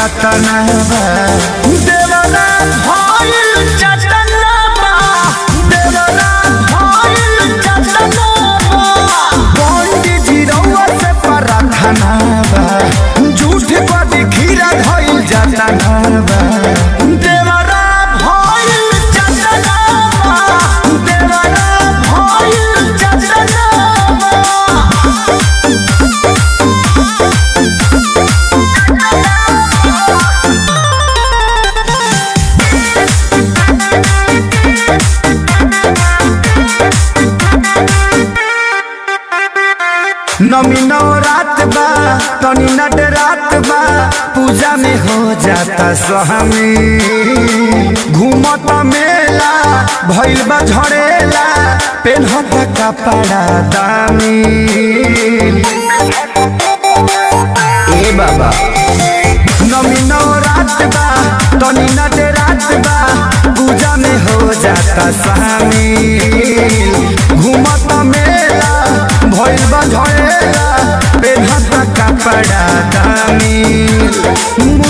कतना बा देवरा भइल चटना बा देवरा भइल चटना बा पंडित जी रउआ से प्रार्थना बा झूठ पर खीरा धइल जाता बा देवरा भइल चटना बा देवरा भइल चटना बा नमी नौ रात बा तनी नट रात बा पूजा में हो जाता स्वामी घूमत मेला भइल बा झड़ेला पेन्हत कपड़ा दामी ए बाबा नमी नौ रात बा तनी नट रात बा पूजा में हो जाता शामिल घूमत मेला भइल बा झड़ेला पेन्हत कपड़ा दामी